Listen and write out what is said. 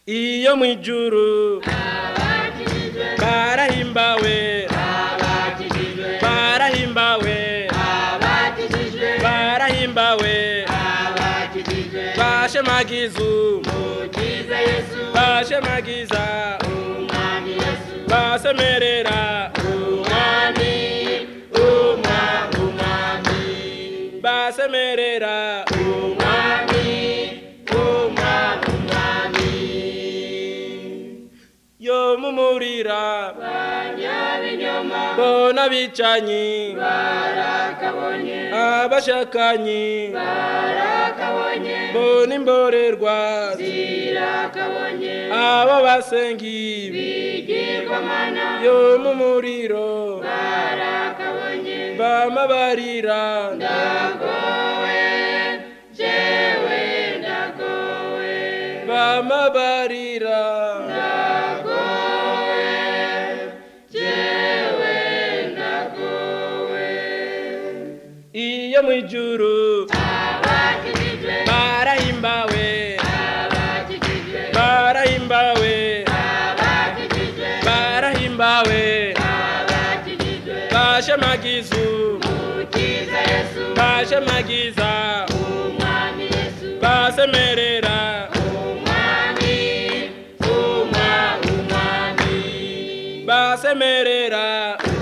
iyo mu ijuru barahimbawe barahimbawe barahimbawe bashemagizu bashemagiza basemerera umwami umwami basemerera umwami umwami yo mumurira bona bicanyi abashakanyi bona imborerwa abo basengi yo mumuriro bamabarira bamabarira iyo mu ijuru barahimbawe barahimbawe barahimbawe bashemagizu bashemagiza basemerera basemerera